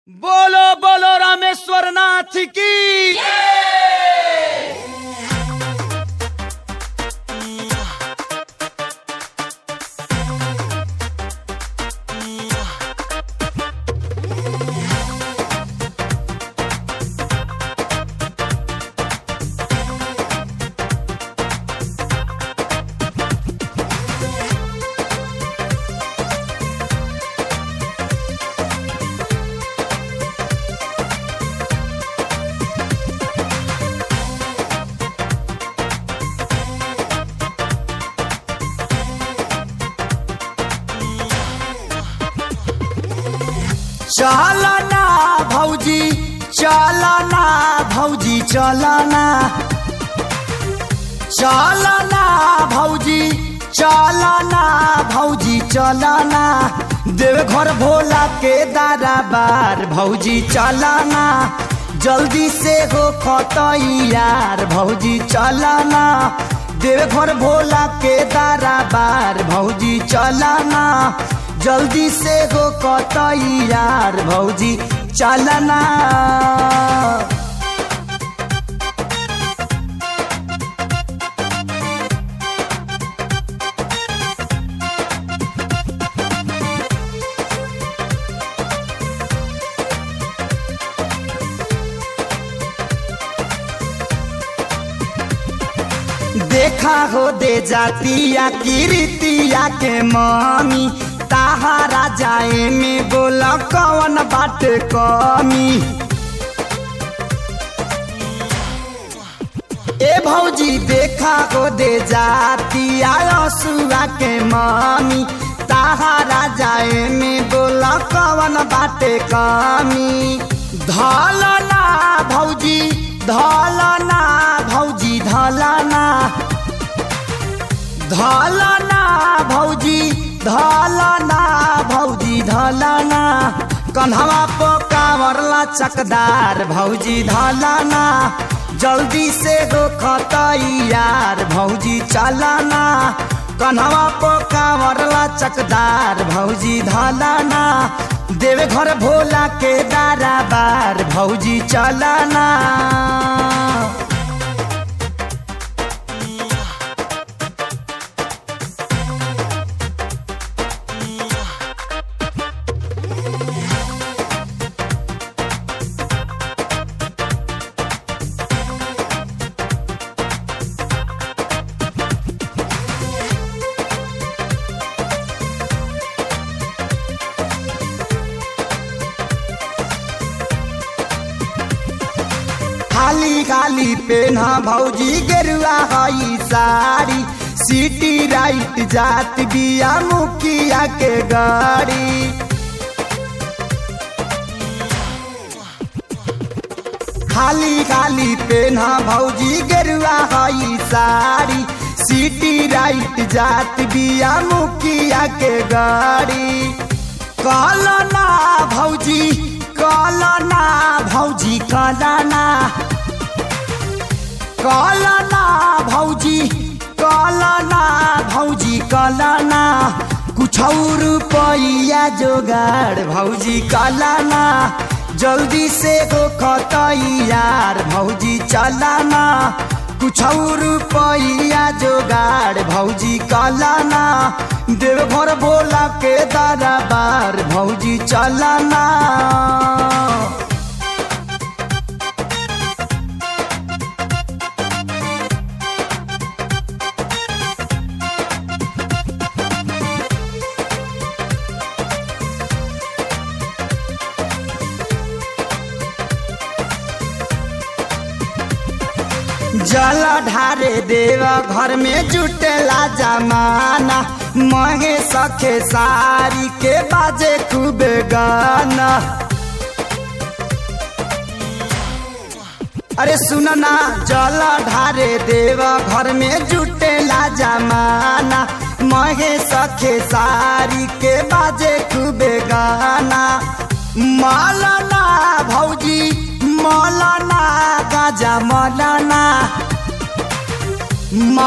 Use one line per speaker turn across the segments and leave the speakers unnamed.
बोलो बोलो रामेश्वर नाथ की चलना भौजी चलना भौजी चलना चलना भौजी चलना भौजी चलना देवघर भोला के दरबार भौजी चलना जल्दी से हो खतैयार भौजी चलना देवघर भोला के दरबार भौजी चलना जल्दी से हो कतैयार भौजी चलना देखा हो दे जातिया कीर्तिया के मामी ताहारा जाए में बोला कौन बात कमी ए भौजी देखा हो दे जातिया सुआ के मामी ताहारा जाए में बोला कौन बात कमी धलना भौजी धलना भौजी धलना धलना भौजी धलना भौजी धलना कन्हवा पकावरला चकदार भौजी धलना जल्दी से हो खतैयार भौजी चलना कन्हवा पकावरला चकदार भौजी धलना देवे घर भोला के दाराबार भौजी चलना खाली खाली पेना भौजी गेरुआ हई साड़ी सिटी राइट जात बिया मुखिया के गाड़ी खाली खाली पेना भौजी गेरुआ हई साड़ी सिटी राइट जात बिया मुखिया के गाड़ी कलना भौजी कलना भौजी कलना कलना भौजी कलना भौजी कलना कुछ रुपया जोगाड़ भौजी कलना जल्दी से हो खतैयार भौजी चलना कुछ रुपया जोगाड़ भौजी कलना देवघर भोला के दरबार भौजी चलना जल ढारे देवा घर में जुटेला जमाना महे सखे सारी के बाजे खूब गाना अरे सुनना जल ढारे देवा घर में जुटेला जमाना महे सखे सारी के बाजे खूब गाना मालना भौजी मौलाना गाजा मौलाना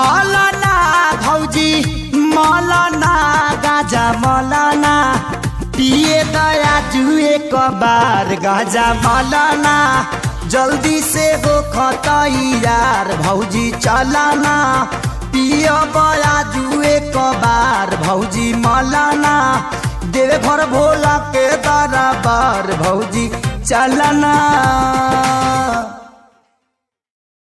मौलाना भौजी मौलाना गाजा मौलाना पिए दया जुए कबार गजा मलना जल्दी से हो खतैयार भौजी चलना पिय बया जुए कबार भौजी मलना देवे घर भोला के दरबार भौजी चलना